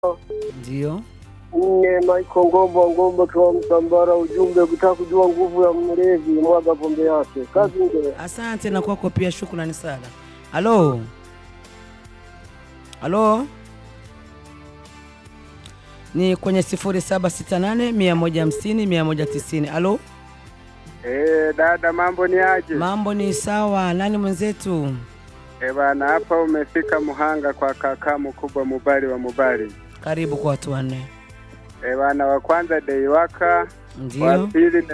Ndio. nne Michael Ngombo Ngombo kwa Msambara, ujumbe kutaka kujua nguvu ya mlevi mwaga pombe yake. Kazi ndio. Asante na kwako pia, shukrani sana. Halo, halo, ni kwenye 0768 150 190. Halo, Eh, dada mambo ni aje? mambo ni sawa. Nani mwenzetu? Eh, bana hapa umefika Muhanga kwa kaka mkubwa Mubali wa Mubali. Karibu kwa watu wanne. Eh, bana wa kwanza Deiwaka, wa Ndio. pili